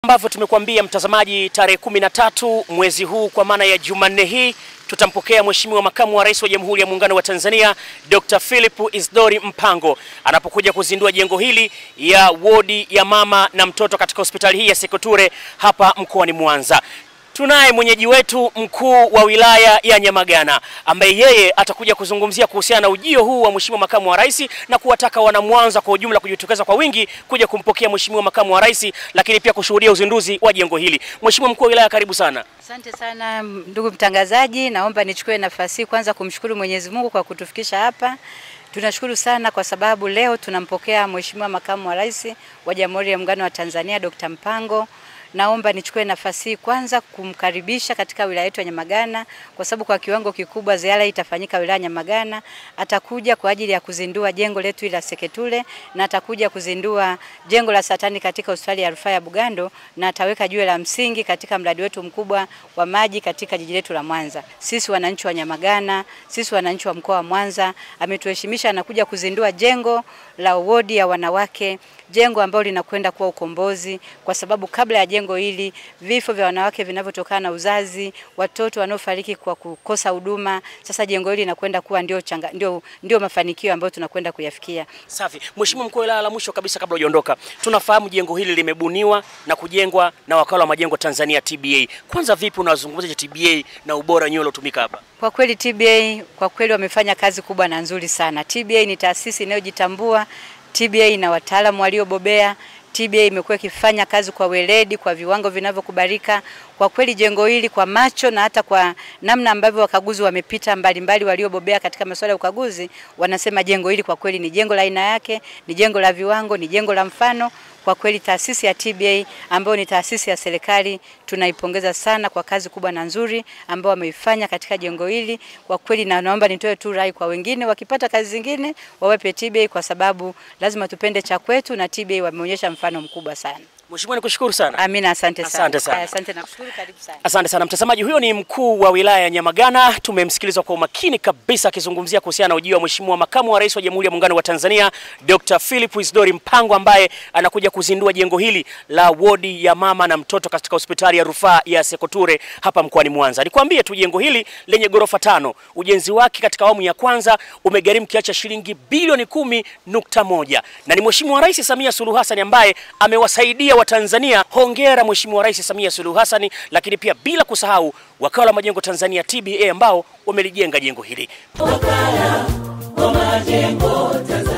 ambavyo tumekuambia mtazamaji, tarehe kumi na tatu mwezi huu kwa maana ya Jumanne hii tutampokea Mheshimiwa Makamu wa Rais wa Jamhuri ya Muungano wa Tanzania Dr. Philip Isdori Mpango anapokuja kuzindua jengo hili ya wodi ya mama na mtoto katika hospitali hii ya Sekoture hapa mkoani Mwanza. Tunaye mwenyeji wetu mkuu wa wilaya ya Nyamagana ambaye yeye atakuja kuzungumzia kuhusiana na ujio huu wa Mheshimiwa Makamu wa Rais na kuwataka wanamwanza kwa ujumla kujitokeza kwa wingi kuja kumpokea Mheshimiwa Makamu wa Rais, lakini pia kushuhudia uzinduzi wa jengo hili. Mheshimiwa mkuu wa wilaya, karibu sana. Asante sana ndugu mtangazaji, naomba nichukue nafasi hii kwanza kumshukuru Mwenyezi Mungu kwa kutufikisha hapa. Tunashukuru sana kwa sababu leo tunampokea Mheshimiwa Makamu wa Rais wa Jamhuri ya Muungano wa Tanzania Dr. Mpango. Naomba nichukue nafasi hii kwanza kumkaribisha katika wilaya yetu ya Nyamagana kwa sababu kwa kiwango kikubwa ziara hii itafanyika wilaya ya Nyamagana. Atakuja kwa ajili ya kuzindua jengo letu la Seketule na atakuja kuzindua jengo la satani katika hospitali ya rufaa ya Bugando na ataweka jiwe la msingi katika mradi wetu mkubwa wa maji katika jiji letu la Mwanza. Sisi wananchi wa Nyamagana, sisi wananchi wa mkoa wa Mwanza, ametuheshimisha anakuja kuzindua jengo la wodi ya wanawake jengo ambalo linakwenda kuwa ukombozi, kwa sababu kabla ya jengo hili vifo vya wanawake vinavyotokana na uzazi, watoto wanaofariki kwa kukosa huduma. Sasa jengo hili linakwenda kuwa ndio, changa, ndio, ndio mafanikio ambayo tunakwenda kuyafikia. Safi. Mheshimiwa mkuu wa wilaya, la mwisho kabisa kabla hujaondoka, tunafahamu jengo hili limebuniwa na kujengwa na wakala wa majengo Tanzania TBA. Kwanza vipi unazungumzia TBA na ubora wenyewe uliotumika hapa? Kwa kweli TBA kwa kweli wamefanya kazi kubwa na nzuri sana. TBA ni taasisi inayojitambua TBA ina wataalamu waliobobea. TBA imekuwa ikifanya kazi kwa weledi, kwa viwango vinavyokubalika. Kwa kweli jengo hili kwa macho na hata kwa namna ambavyo wakaguzi wamepita mbalimbali waliobobea katika masuala ya ukaguzi, wanasema jengo hili kwa kweli ni jengo la aina yake, ni jengo la viwango, ni jengo la mfano. Kwa kweli taasisi ya TBA ambayo ni taasisi ya serikali tunaipongeza sana kwa kazi kubwa na nzuri ambayo wameifanya katika jengo hili. Kwa kweli na naomba nitoe tu rai kwa wengine, wakipata kazi zingine wawape TBA, kwa sababu lazima tupende cha kwetu, na TBA wameonyesha mfano mkubwa sana. Mheshimiwa, nikushukuru sana. Amina, asante sana. Asante sana. Asante na kushukuru, karibu sana. Asante sana mtazamaji, huyo ni mkuu wa wilaya ya Nyamagana. Tumemsikiliza kwa umakini kabisa akizungumzia kuhusiana na ujio wa Mheshimiwa Makamu wa Rais wa Jamhuri ya Muungano wa Tanzania Dr. Philip Isdori Mpango ambaye anakuja kuzindua jengo hili la wodi ya mama na mtoto katika hospitali ya rufaa ya Sekoture hapa mkoani Mwanza. Nikwambie tu jengo hili lenye ghorofa tano, ujenzi wake katika awamu ya kwanza umegharimu kiasi cha shilingi bilioni kumi nukta moja na ni Mheshimiwa Rais Samia Suluhu Hassan ambaye amewasaidia Watanzania. Hongera Mheshimiwa Rais Samia Suluhu Hassan, lakini pia bila kusahau wakala wa majengo Tanzania TBA ambao wamelijenga jengo hili. Wakala wa majengo Tanzania.